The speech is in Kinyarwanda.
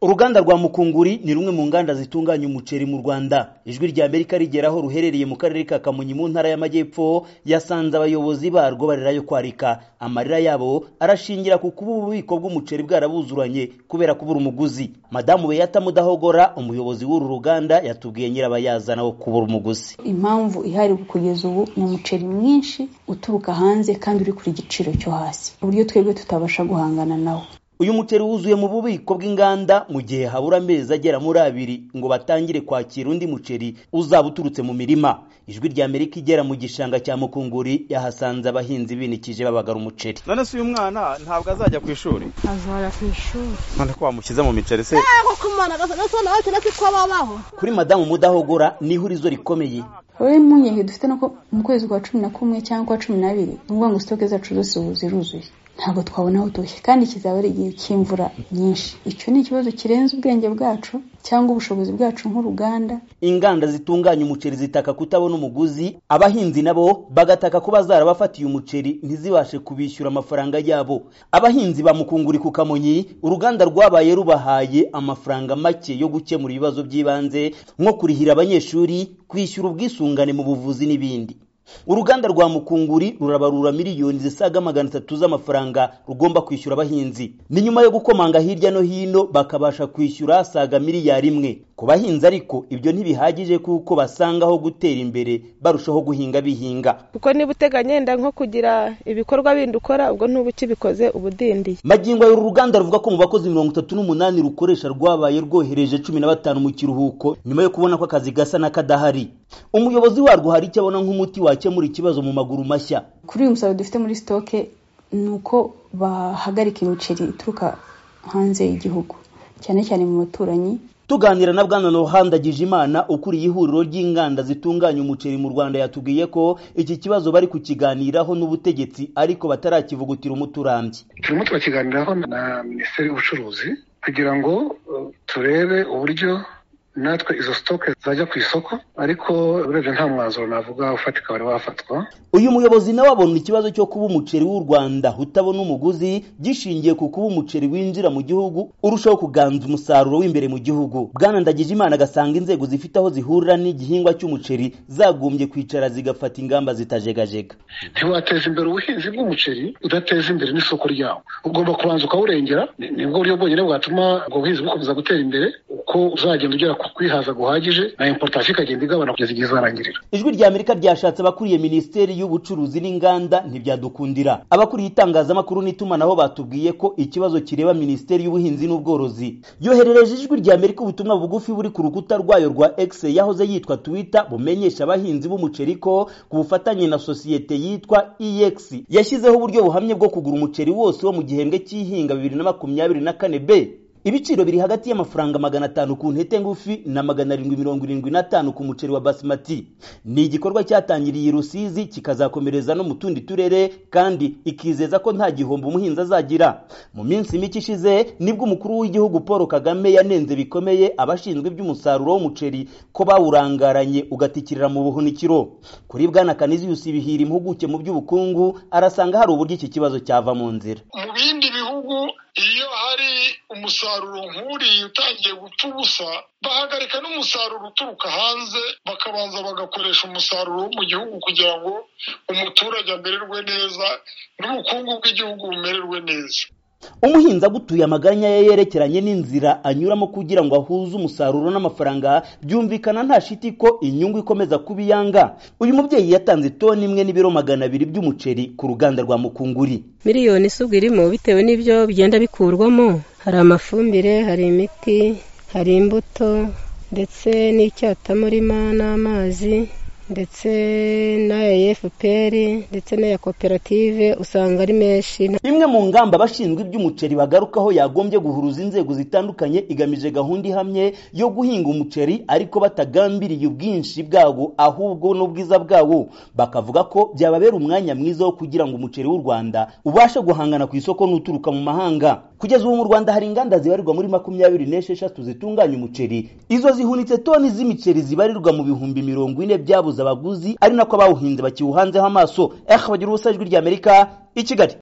uruganda rwa mukunguri ni rumwe mu nganda zitunganya umuceri mu rwanda ijwi rya amerika rigera aho ruherereye mu karere ka kamonyi mu ntara y'amajyepfo yasanze abayobozi barwo barira yo kwarika amarira yabo arashingira ku kuba ububiko bw'umuceri bwarabuzuranye kubera kubura umuguzi madamu beyata mudahogora umuyobozi w'uru ruganda yatubwiye nyirabayazana wo kubura umuguzi impamvu ihari kugeza ubu ni umuceri mwinshi uturuka hanze kandi uri kuri igiciro cyo hasi uburyo twebwe tutabasha guhangana nawo uyu muceri wuzuye mu bubiko bw'inganda mu gihe habura amezi agera muri abiri ngo batangire kwakira undi muceri uzaba uturutse mu mirima ijwi rya amerika igera mu gishanga cya mukunguri yahasanze abahinzi binikije babagara umuceri none se uyu mwana ntabwo azajya ku ishuri azajya ku ishuri none ko wamushyize mu miceri se kuri madamu mudahogora niho urizo rikomeye wowe mpungenge dufite nuko mu kwezi kwa cumi na kumwe cyangwa kwa cumi n'abiri ni ukuvuga ngo sitoke zacu zose ubu ziruzuye ntabwo twabona aho utoshye kandi kizaba ari igihe cy'imvura nyinshi icyo ni ikibazo kirenze ubwenge bwacu cyangwa ubushobozi bwacu nk'uruganda inganda zitunganya umuceri zitaka kutabona umuguzi abahinzi nabo bagataka kuba zarabafatiye umuceri ntizibashe kubishyura amafaranga yabo abahinzi bamukunguri ku kamonyi uruganda rwabaye rubahaye amafaranga make yo gukemura ibibazo by'ibanze nko kurihira abanyeshuri kwishyura ubwisungane mu buvuzi n'ibindi uruganda rwa mukunguri rurabarura miliyoni zisaga magana atatu z'amafaranga rugomba kwishyura abahinzi ni nyuma yo gukomanga hirya no hino bakabasha kwishyura saga miliyari imwe ku bahinzi ariko ibyo ntibihagije kuko basangaho gutera imbere barushaho guhinga bihinga kuko niba uteganya yenda nko kugira ibikorwa bindi ukora ubwo ntuba ukibikoze uba udindiye magingo uru ruganda ruvuga ko mu bakozi mirongo itatu n'umunani rukoresha rwabaye rwohereje cumi na batanu mu kiruhuko nyuma yo kubona ko akazi gasa n'akadahari umuyobozi warwo hari icyo abona nk'umuti wa wakemura ikibazo mu maguru mashya kuri uyu musaruro dufite muri sitoke ni uko bahagarika imiceri ituruka hanze y'igihugu cyane cyane mu baturanyi tuganira na bwana nohanda gijimana ukuriye ihuriro ry'inganda zitunganya umuceri mu rwanda yatubwiye ko iki kibazo bari kukiganiraho n'ubutegetsi ariko batarakivugutira umuturambye turimo turakiganiraho na minisiteri y'ubucuruzi kugira ngo turebe uburyo natwe izo sitoke zajya ku isoko ariko urebye nta mwanzuro navuga ufatika wari wafatwa uyu muyobozi nawe abona ikibazo cyo kuba umuceri w'u rwanda utabona umuguzi gishingiye ku kuba umuceri winjira mu gihugu urushaho kuganza umusaruro w'imbere mu gihugu bwana ndagije imana agasanga inzego zifite aho zihurira n'igihingwa cy'umuceri zagombye kwicara zigafata ingamba zitajegajega ntiwateza imbere ubuhinzi bw'umuceri udateza imbere n'isoko ryawo ugomba kubanza ukawurengera nibwo buryo bwonyine bwatuma ubwo buhinzi bukomeza gutera imbere uko uzagenda ugera kwihaza guhagije na importation ikagenda igabana kugeza igihe izarangirira ijwi rya amerika ryashatse abakuriye minisiteri y'ubucuruzi n'inganda ntibyadukundira abakuriye itangazamakuru n'itumanaho batubwiye ko ikibazo kireba minisiteri y'ubuhinzi n'ubworozi yoherereje ijwi rya amerika ubutumwa bugufi buri ku rukuta rwayo rwa x yahoze yitwa twitter bumenyesha abahinzi b'umuceri ko ku bufatanye na sosiyete yitwa ex yashyizeho uburyo buhamye bwo kugura umuceri wose wo mu gihembwe cy'ihinga bibiri na makumyabiri na kane b ibiciro biri hagati y'amafaranga magana atanu ku ntete ngufi na magana arindwi mirongo irindwi n'atanu ku muceri wa basimati ni igikorwa cyatangiriye i rusizi kikazakomereza no mu tundi turere kandi ikizeza ko nta gihombo umuhinzi azagira mu minsi mike ishize nibwo umukuru w'igihugu paul kagame yanenze bikomeye abashinzwe iby'umusaruro w'umuceri ko bawurangaranye ugatikirira mu buhunikiro kuri bwana kaniziyusi bihira impuguke mu by'ubukungu arasanga hari uburyo iki kibazo cyava mu nzira mu bindi bihugu iyo hari umusaruro nk'uriya utangiye gupfa ubusa bahagarika n'umusaruro uturuka hanze bakabanza bagakoresha umusaruro wo mu gihugu kugira ngo umuturage amererwe neza n'ubukungu bw'igihugu bumererwe neza umuhinzi agutuye amaganya ye yerekeranye n'inzira anyuramo kugira ngo ahuze umusaruro n'amafaranga byumvikana nta shiti ko inyungu ikomeza kuba iyanga uyu mubyeyi yatanze toni imwe n'ibiro magana abiri by'umuceri ku ruganda rwa mukunguri miliyoni isubwa irimo bitewe n'ibyo bigenda bikurwamo hari amafumbire hari imiti hari imbuto ndetse n'icyatamurima n'amazi ndetse n'aya efupr ndetse n'aya koperative usanga ari menshi imwe mu ngamba abashinzwe iby'umuceri bagarukaho yagombye guhuruza inzego zitandukanye igamije gahunda ihamye yo guhinga umuceri ariko batagambiriye ubwinshi bwawo ahubwo n'ubwiza bwawo bakavuga ko byababera umwanya mwiza wo kugira ngo umuceri w'u rwanda ubashe guhangana ku isoko n'uturuka mu mahanga kugeza ubu mu rwanda hari inganda zibarirwa muri makumyabiri n'esheshatu zitunganya umuceri izo zihunitse toni z'imiceri zibarirwa mu bihumbi mirongo ine byabuze abaguzi ari nako abawuhinze bakiwuhanzeho amaso eh bagira ubusa ijwi ry'amerika i kigali